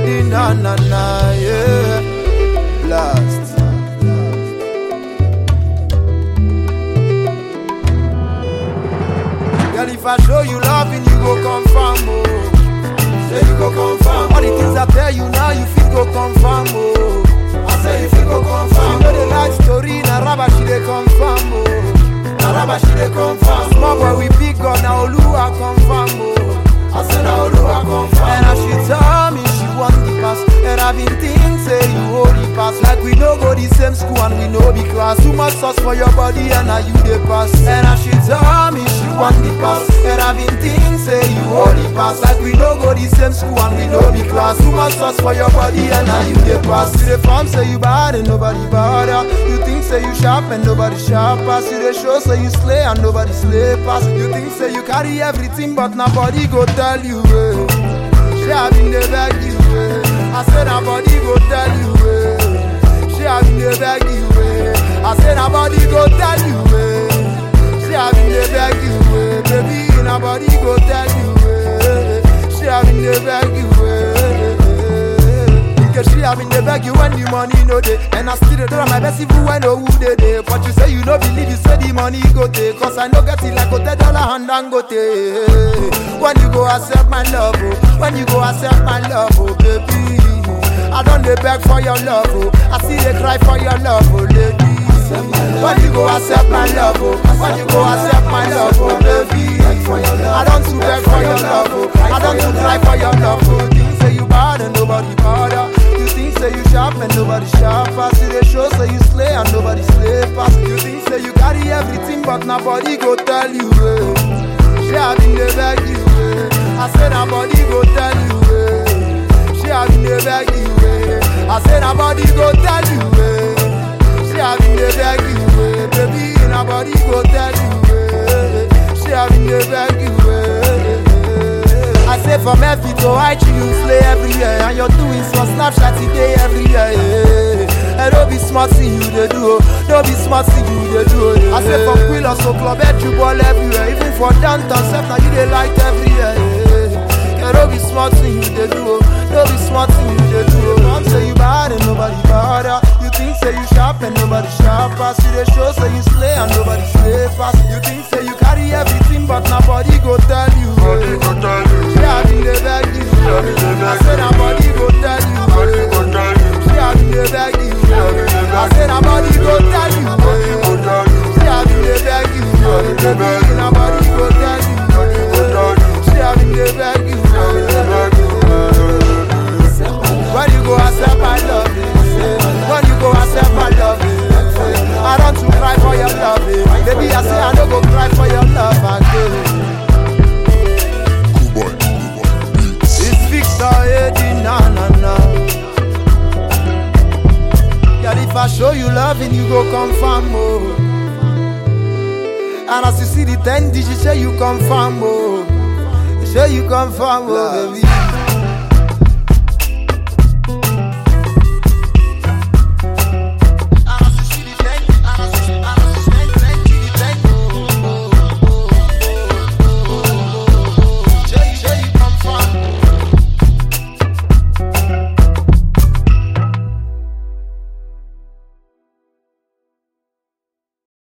Eddie, na na na, yeah. Blast. Girl, if I show you loving, you go confirm, oh. Say you go confirm. All the things I tell you now, you feel go confirm, oh. I say you feel go confirm. You know the life story, na rubber she dey confirm, oh. Na rubber she dey confirm. Small boy we big gun, na Oluwa confirm, oh. I say na Oluwa confirm. And as she tell me she want the pass, and I been think say you hold the pass. Like we no go the same school and we no be class. Too much sauce for your body and now you the pass. And as she tell me she want the pass, and I been think say you hold the pass. Like we no go the same school and we no be class. Too much sauce for your body and now you the pass. You the form say you bad and nobody bother. You think say you sharp and nobody sharp pass. You the show say you slay and nobody slay pass. You think say you carry everything but nobody go tell you. Eh. She have been the beg you. Eh. I said nobody go tell you. Eh. She have been the beg you. Eh. I said nobody go tell you. Eh. She have been the beg you. Eh. Baby nobody go tell you. Eh. She have been the beg you. Eh. Because she have been the beg you when the money no dey And I still dey try my best even when no who dey dey But you say you no believe, you say the money go take Cause I no get it like hotel dollar and dangote When you go accept my love, oh When you go accept my love, oh baby I don't dey beg for your love, oh I see they cry for your love, oh lady When you go accept my love, oh When you go accept my love, oh baby I don't too beg for your love, oh I don't too cry for your love, oh Things say you bad and nobody bother You think say you sharp and nobody sharp pass You dey show say you slay and nobody slay pass You think say you carry everything but nobody go tell you, eh She have been dey beg you, eh I say nobody go tell you, eh She have been dey beg you, eh I say nobody go tell you, eh She have been dey beg you, eh Baby nobody go tell you, eh She have been dey beg you, eh I say from every to IG you slay everywhere And you're doing some Snapchat today everywhere yeah. And don't be smart thing you they do oh. Don't be smart thing you they do oh. I say from Quill so club head you ball everywhere Even for downtown self now you they light everywhere yeah. And don't be smart thing you they do oh. Don't be smart thing you they do oh. Mom say you bad and nobody bother You think say you sharp and nobody sharp pass You they show say you slay and nobody slay pass You think say you carry everything but nobody go tell you Nobody go tell you. she have been dey beg you. have been dey beg I said nobody go tell you. Nobody go tell you. She have been dey beg you. have been dey I beg said nobody go tell you. Nobody go tell you. She have been dey beg you. have been dey beg you. Nobody go tell you. Nobody go tell you. She have been dey beg you. When you go accept my love, when you go accept my love, I don't to cry for your love, baby. I say I don't go cry for your love again. Cool boy, cool boy. It's Victor Eddie, na na na. Girl, if I show you loving, you go confirm, oh. And as you see the ten digits, say you confirm, oh. Say you confirm, oh, baby.